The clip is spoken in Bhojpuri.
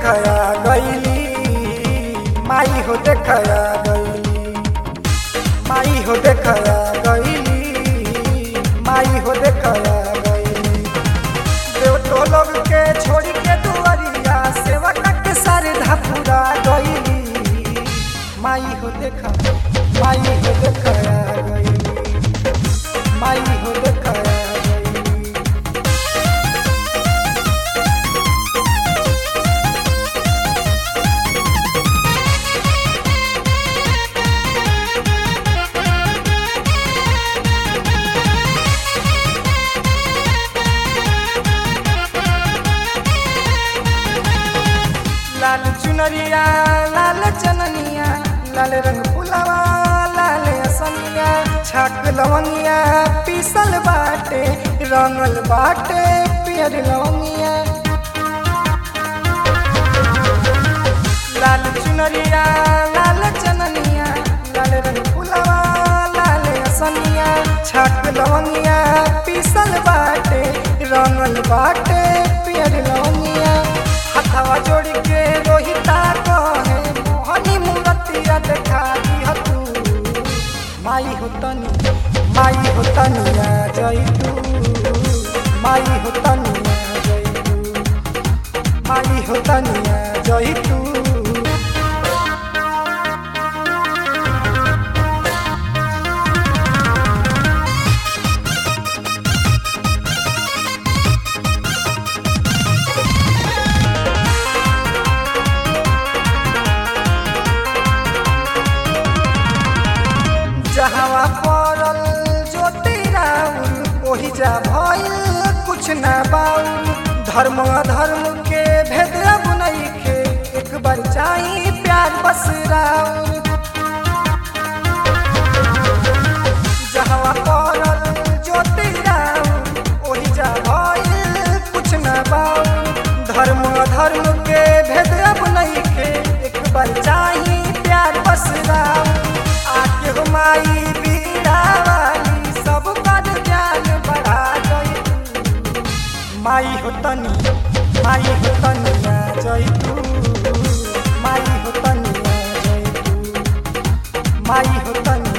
देखया गईली माई हो देखया गईली माई हो देखया गईली माई हो देखया गईली देव तो लोग के छोड़ के दुआरिया सेवा के सारे धापुरा गईली माई हो देखा माई हो देखया गईली माई हो देखया गईली लाल चुनरिया लाल चननिया लाल रंग फुलवा लाल असनिया छाक लवंगिया पीसल बाटे रंगल बाटे पियर लवंगिया लाल चुनरिया लाल चननिया लाल रंग फुलवा लाल असनिया छाक लवंगिया पीसल बाटे रंगल बाटे पियर लवंगिया हथवा जोड़ के रोहिता कहे मोहनी मूर्तिया देखा दी तू माई हो तनी माई हो तनिया जई तू माई हो तनिया जई तू माई हो तनिया जई तू जहवा पड़ल ज्योति राउर ओही जा भइल कुछ ना बाउल धर्म अधर्म के भेद अब नइखे एक बार चाही प्यार बस राउर जहवा पड़ल ज्योति राउर ओही जा भइल कुछ ना बाउल धर्म अधर्म के भेद अब नइखे एक बार चाही प्यार बस राउर आके हो माई बीड़ा वाली सब कर ज्ञान बढ़ा गई माई हो तनी माई हो तनिया जई तू माई हो तनिया जई तू माई हो तनिया